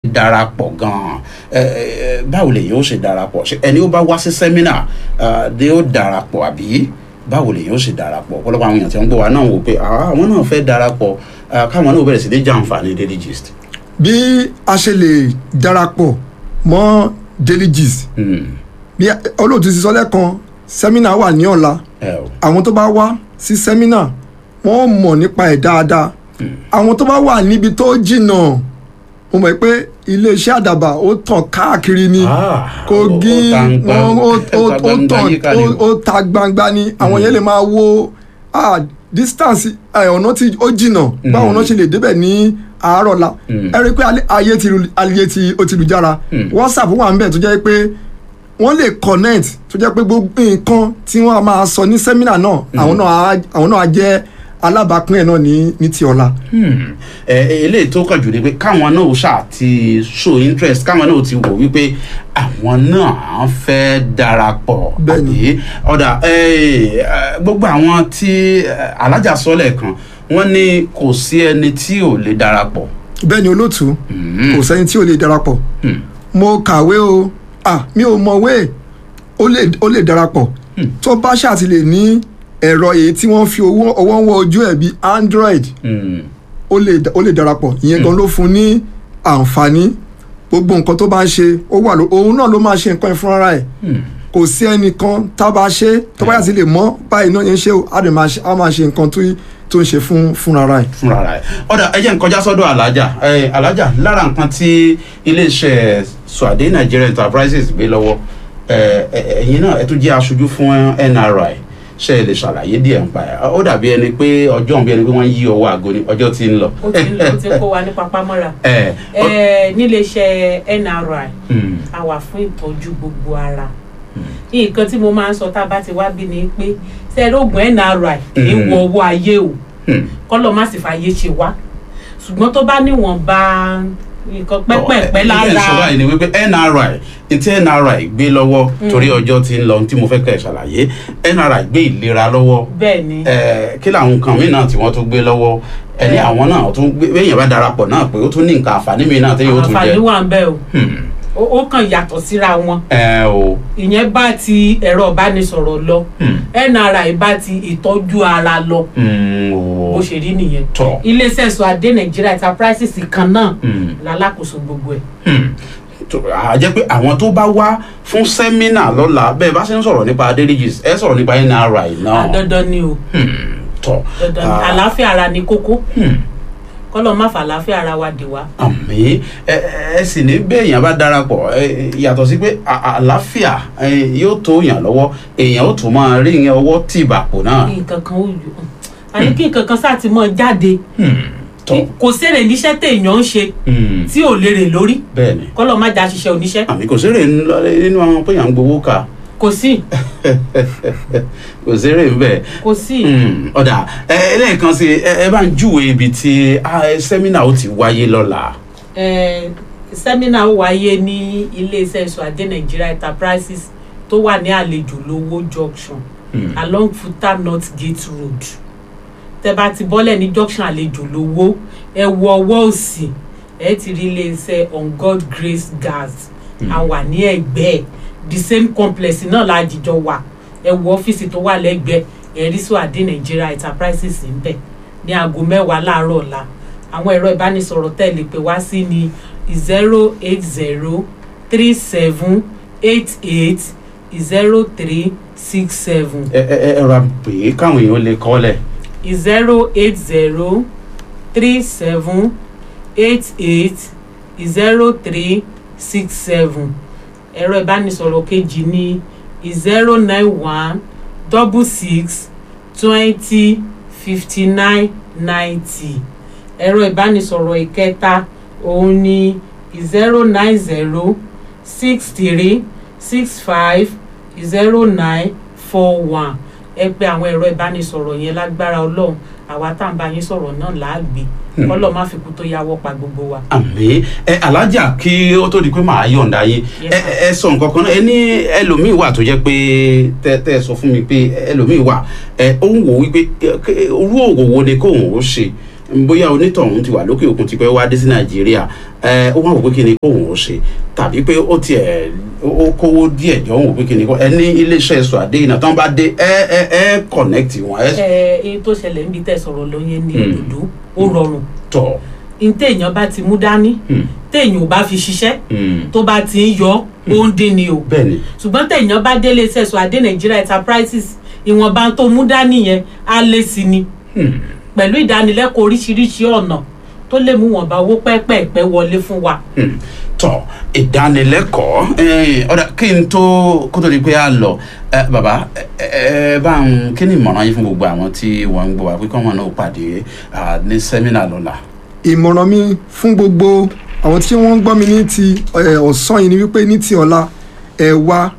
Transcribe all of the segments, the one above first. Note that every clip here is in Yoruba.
darapọ̀ gan-an ẹ ẹ báwo lèyìn ó ṣe darapọ̀ ṣé ẹni ó bá wá sí sẹ́mínà ni ó darapọ̀ àbí báwo lèyìn ó ṣe darapọ̀ ọ̀pọ̀lọpọ̀ àwọn èèyàn tí wọ́n gbọ́ wa náà wò pé "Ah, àwọn náà fẹ́ darapọ̀ ah, káwọn náà bẹ̀rẹ̀ sí ní jàǹfààní daily gist. bí a ṣe lè darapọ̀ mọ́ daily gist Hmm, bí olóòtú ti sọ lẹ́kan sẹ́mínà wà ní ọ̀la ẹ o àwọn tó bá wá sí sẹ́mínà wọ́n mọ̀ nípa ẹ̀ dáadáa àwọn tó bá wà níbi tó jìnnà mo mọ̀ pé iléeṣẹ́ àdàbà ó tàn káàkiri ni Ah, kogi ó- ó ta ń gbang- wọ́n ó ó ó ó ta gbangba tàn yíká ni. ó- ó ta gbangba ni àwọn yẹn lè máa wo ah, distance ẹ̀, ọ̀nà tí ó jìnnà báwọn náà ṣe lè débẹ̀ ní àárọ̀ la ẹ rí i pé alẹ́- ayé ti lu- ayé ti ó ti lu jára whatsapp wà ń bẹ̀ tó jẹ́ pé wọ́n lè connect tó jẹ́ pé gbogbo nǹkan tí wọ́n á máa sọ ní sẹ́mínà náà àwọn náà á- àwọn náà á jẹ́ alábàápín ẹ̀ náà ní ní ti ọ̀la. Hmm. ẹ ẹ, eléyìí tó kàn jù ni pé káwọn náà ṣáà ti show interest káwọn náà ti wò wípé àwọn náà fẹ́ darapọ̀ Bẹ́ẹ̀ni. àbí ọ̀dà ẹ, ẹ, gbogbo àwọn tí ẹ, alájà sọ́lẹ̀ kan wọ́n ní kò sí ẹni tí ò lè darapọ̀. bẹ́ẹ̀ ni olóòtú kò sẹ́ni tí ò lè darapọ̀ Hmm. mo kàwé o ah mi ò mọ̀wé ó lè ó lè darapọ̀ tó bá ṣáà ti lè ní ẹ̀rọ èyí tí wọ́n fi owó ọwọ́ ń wọ ojú ẹ̀ bíi android Hmm. ó lè ó lè darapọ̀ ìyẹn gan ló fún ní àǹfààní gbogbo nǹkan tó bá ń ṣe ó wà ló òun náà ló máa ṣe nǹkan ẹ̀ fúnra ẹ̀ Hmm. kò sí ẹnìkan tá a bá ṣe tó bá yà sí lè mọ̀ báyìí náà yẹn ṣe ó á lè máa ṣe á máa ṣe nǹkan tó tó ń ṣe fún fúnra ẹ̀. fúnra rẹ̀ ọ̀dà ẹ jẹ́ n kọjá sọ́dọ̀ alájà ẹ alájà lára nǹkan tí iléeṣẹ́ Suade Nigeria Enterprises gbé lọ́wọ́ ẹ ẹ ẹ̀yin náà ẹ tún jẹ́ aṣojú fún NRI ṣe é lè ṣàlàyé díẹ̀ nípa ẹ̀ ó dàbí ẹni pé ọjọ́ bí ẹni pé wọ́n yí ọwọ́ àgọ́ ni ọjọ́ ti ń lọ. ó ti ń lọ ó ti ń kó wa ní papámọ́ra ẹ ọ- Eh, níléeṣẹ́ NRI Hmm, a wà fún ìtọ́jú gbogbo ara nǹkan tí mo máa ń sọ tá a bá ti wá bí ni pé sẹ́ẹ̀rọ̀gùn NRI kì í Mm. wọ owó ayé o hmm. kọ́lọ́ má sì fàyè ṣe wá ṣùgbọ́n tó bá níwọ̀nba nǹkan pẹ́pẹ́pẹ́ ẹ ẹ sọ lára báyìí ni wípé NRI ntí NRI gbé lọ́wọ́ torí ọjọ́ ti ń lọ tí mo fẹ́ kẹ́ ẹ ṣàlàyé NRI gbé ìlera lọ́wọ́ bẹ́ẹ̀ ni ẹ kí làwọn nǹkan míì náà tí wọ́n tún gbé lọ́wọ́ ẹni Ẹ. àwọn náà tún gbé bẹ́ẹ̀ yẹn bá darapọ̀ náà pé ó tún ní nǹkan àǹfààní mi náà téyàn ó tún àǹfààní jẹ wà ń bẹ o Hmm. ó ó kàn yàtọ̀ síra wọn ẹ o ìyẹn bá ti ẹ̀rọ ìbánisọ̀rọ̀ lọ Hmm. NRI bá ti ìtọ́jú ara lọ Hmm, bó o ṣe rí nìyẹn tọ iléeṣẹ́ Suade Nigeria Enterprises kan náà Hmm. lálákòóso gbogbo ẹ̀ Hmm. tó- a jẹ́ pé àwọn tó bá wá fún sẹ́mínà lọ́la bẹ́ẹ̀ bá ṣe ń sọ̀rọ̀ nípa adédèjì ẹ sọ̀rọ̀ nípa NRI náà dandan ni o Hmm. tọ dandan ni Ah. àlàáfíà ara ni kókó Hmm. kọ́lọ́ má fà àlàáfíà ara wa dè wá àmì ẹ ẹ sì ní bẹ́ẹ̀ èèyàn bá darapọ̀ ẹ yàtọ̀ sí pé à- àlàáfíà ẹ, yóò tó yàn lọ́wọ́ èèyàn ó tún máa rí ìyẹn ọwọ́ tìbàpò náà. kí nǹkan kan ó yọ àní kí nǹkan kan sáà ti mọ jáde Hmm. tọ kò sèrè níṣẹ́ téèyàn ń ṣe Hmm. tí ò lérè lórí bẹ́ẹ̀ ni kọ́lọ́ má já ṣiṣẹ́ oníṣẹ́ àmì kò sérè nínú àwọn pé à ń gbowó kà kò sí kò sérè ń bẹ̀. kò sí Hmm. ọ̀dà ẹ lẹ́ẹ̀kan sí ẹ ẹ bá ń júwe ibi tí ah, ẹ, sẹ́mínà ó ti wáyé lọ́la. Eh, sẹ́mínà ó wáyé ní iléeṣẹ́ Suade Nigeria Enterprises tó wà ní àlejò lówó junction Hmm. along Futa North Gate Road tẹ́ bá ti bọ́lẹ̀ ní junction àlejò lówó ẹ wọ ọwọ́ òsì ẹ ti rí iléeṣẹ́ on God Grace Gas a wà ní ẹ̀gbẹ́ ẹ̀ the same complex náà la jìjọ wà ẹ wo ọ́fíìsì tó wà lẹ́gbẹ̀ẹ́ ẹ rí Suade Nigeria Enterprises ń bẹ̀ ní aago mẹ́wàá láàárọ̀ ọ̀la àwọn ẹ̀rọ ìbánisọ̀rọ̀ tẹ́ lè pè wá sí ní zero eight zero three seven eight eight zero three six seven ẹ ẹ ẹ ra pè é káwọn èèyàn lè kọ́lẹ̀. zero eight zero three seven eight eight zero three six seven ẹ̀rọ ìbánisọ̀rọ̀ kejì ní zero nine one double six twenty fifty nine ninety ẹ̀rọ ìbánisọ̀rọ̀ ìkẹta òun ní zero nine zero six three six five zero nine four one ẹ pè àwọn ẹ̀rọ ìbánisọ̀rọ̀ yẹn lágbára ọlọ́run àwa tá à ń bá yín sọ̀rọ̀ náà láàgbé ọlọ́run má fi kú tó yáwọ́ pa gbogbo wa. àmì ẹ alájà kí ó tó di pé màá yọ̀ǹda yín Yes, ẹ ẹ ẹ sọ nǹkan kan náà ẹ ní ẹlòmíì wà tó jẹ́ pé tẹ tẹ sọ fún mi pé ẹlòmíì wà ẹ ó ń wò wípé ẹ, ké- orú òwò wo ni kóun ó ṣe bóyá onítọ̀hún ti wà lókè òkun ti pẹ́ wá dé sí nàìjíríà ẹ ó wá wò pé kí ni kóhùn ó ṣe tàbí pé ó tiẹ̀ ó kówó díẹ̀ jọ ń wò pé kí ni kó ẹ ní iléeṣẹ́ Suade iná tán bá dé ẹ ẹ ẹ connect wọn ẹ ẹ ẹ tó ṣẹlẹ̀ níbi tẹ̀ sọ̀rọ̀ lóye ní Hmm. òdòdó ó rọrùn tọ̀ ní téèyàn bá ti mú dání Hmm. téèyàn ò bá fi ṣiṣẹ́ Hmm. tó bá ti ń yọ ó ń dín ni o bẹ́ẹ̀ ni ṣùgbọ́n téèyàn bá délé iṣẹ́ Suade Nigeria Enterprises ìwọ̀nba tó mú dání yẹn á lé sí ni Hmm. pẹ̀lú ìdánilẹ́kọ̀ọ́ oríṣiríṣi ọ̀nà tó lè mú wọ̀nba owó pẹ́ẹ́pẹ́ẹ́pẹ́ wọlé fún wa. Hmm. tọ ìdánilẹ́kọ̀ọ́ eh, ọ̀dà kí n tó kó tó di pé a lọ eh, bàbá ẹ ẹ bá ń kí ni ìmọ̀ràn yín fún gbogbo àwọn tí wọ́n ń gbọ́ wa pé kí wọ́n náà pàdé ah, ní sẹ́mínà lọ́la. ìmọ̀ràn mi fún gbogbo àwọn tí wọ́n ń gbọ́ mi ní ti ẹ̀, ọ̀sán yìí ni wípé ní ti ọ̀la ẹ wá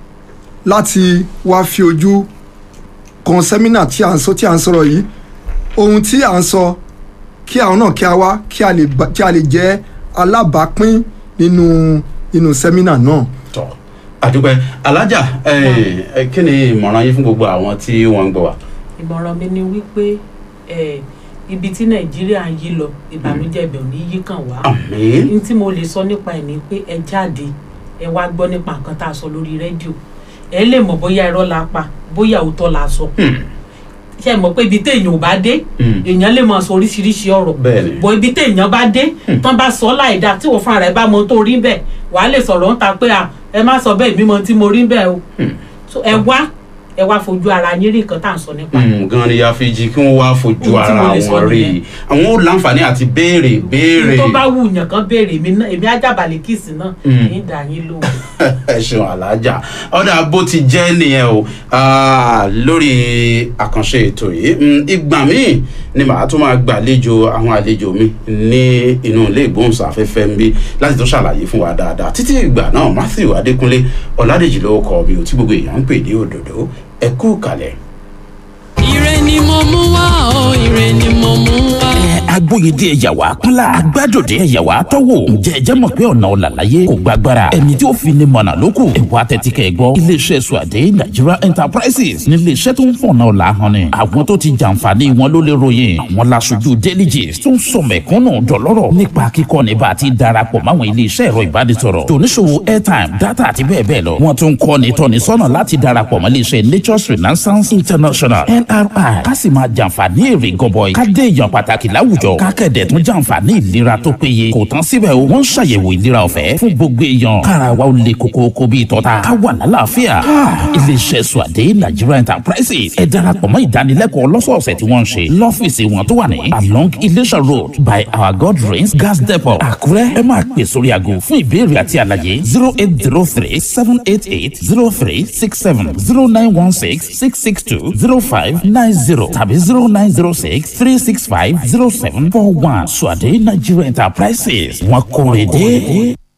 láti wá fi ojú kan sẹ́mínà tí à ń sọ tí à ń sọ̀rọ̀ yìí ohun tí à ń sọ kí àwọn náà kí a wá kí a lè bá- kí a lè jẹ́ alábàápín nínú nínú sẹ́mínà náà. tọ àdúpẹ́ alájà eh, eh, kí ni ìmọ̀ràn yín fún gbogbo àwọn tí wọ́n ń gbọ́ wa. ìmọ̀ràn mi ni wípé eh, ibi tí nàìjíríà ń yí lọ ìbànújẹ́ ibẹ̀ ò ní yí kàn wá. àmín n tí mo lè sọ nípa ẹ̀ ni pé ẹ jáde ẹ wá gbọ́ nípa nǹkan tá a sọ lórí rédíò ẹ lè mọ̀ bóyá irọ́ la pa bóyá òótọ́ la sọ. Hmm. ṣe mọ̀ pé ibi téèyàn ò bá dé Hmm. èèyàn lè máa sọ oríṣiríṣi ọ̀rọ̀ bẹ́ẹ̀ ni bọ̀ ibi téèyàn bá dé tán bá sọ láìda tí wọ́n fúnra rẹ̀ bá mọ tó rí bẹ́ẹ̀ wàá lè sọ̀rọ̀ ń ta pé à ẹ má sọ bẹ́ẹ̀ mímọ tí mo rí bẹ́ẹ̀ o Hmm. So, ẹ wá ẹ wá fojú ara yín rí nǹkan tá à ń sọ nípa ẹ̀. Hmm, gan ni ya fi jí kí wọ́n wá fojú Ohun tí mo ara lè sọ wọn rí nìyẹn. i àwọn ò láǹfààní àti béèrè béèrè. tó bá wù yàn kan béèrè èmi náà èmi ajábalẹ̀ kìsì náà Hmm. kì í dà yín lóhùn. ẹ ṣeun alájà ọ̀dà bó ti jẹ́ nìyẹn o Ah, lórí àkànṣe ètò yìí Mm, ìgbà míì ni màá tún máa gbàlejò àwọn àlejò mi ní inú ilé ìgbóhùnsáfẹ́fẹ́ ń bí láti tó ṣàlàyé fún wa dáadáa títí ìgbà náà Matthew Adékúnlé Ọ̀làdèjì ló kọ mi ò tí gbogbo èèyàn ń pè ní òdòdó ẹ kú kalẹ̀. ire ni mo mú wá o ire ni mo mú wá. agbóyedé ẹ̀yàwó kúnlá agbájòdé ẹ̀yàwó tọ́wò ǹjẹ́ ẹ jẹ́ mọ̀ pé ọ̀nà ọ̀làlàyé kò gbàgbára ẹni tí ó fi ní mọ̀nà lókù ẹ̀wọ́ atẹ́tíkẹ́ ẹ̀ gbọ́ iléeṣẹ́ Suade Nigeria Enterprises ní iléeṣẹ́ tó ń fọ̀nà ọ̀la hàn ni àwọn tó ti jàǹfààní wọn ló lè ròyìn àwọn laṣojú delegates tó ń sọ mẹ̀kúnnù dọ̀lọ́rọ̀ nípa kíkọ́ ní bá a ti darapọ̀ máwọn iléeṣẹ́ ẹ̀rọ ìbánisọ̀rọ̀ tòníṣòwò airtime data àti bẹ́ẹ̀ bẹ́ẹ̀ lọ wọ́n tún kọ́ ní tọ́ni sọ́nà láti darapọ̀ mọ́ iléeṣẹ́ Nature's Renaissance International NRI ká sì máa jàǹfààní èrè gọbọi ká dé èèyàn pàtàkì láwùjọ ká kẹ̀dẹ̀ tún jàǹfààní ìlera tó péye kò tán síbẹ̀ o wọ́n ń ṣàyẹ̀wò ìlera ọ̀fẹ́ fún gbogbo èèyàn kára wa ó le koko bíi tọ́ta ká wà lálàáfíà iléeṣẹ́ Suade Nigeria Enterprises ẹ darapọ̀ mọ́ ìdánilẹ́kọ̀ọ́ lọ́sọ̀ọ̀sẹ̀ tí wọ́n ń ṣe lọ́fíìsì wọn tó wà ní along Ilesha Road by our God Rains Gas Depot Àkúrẹ́ ẹ máa pè sórí aago fún ìbéèrè àti àlàyé zero eight zero three seven eight eight zero three six seven zero nine one six six six two zero five nine zero tàbí zero nine zero six three six five zero seven four one Suade Nigeria Enterprises wọn kò rè dé.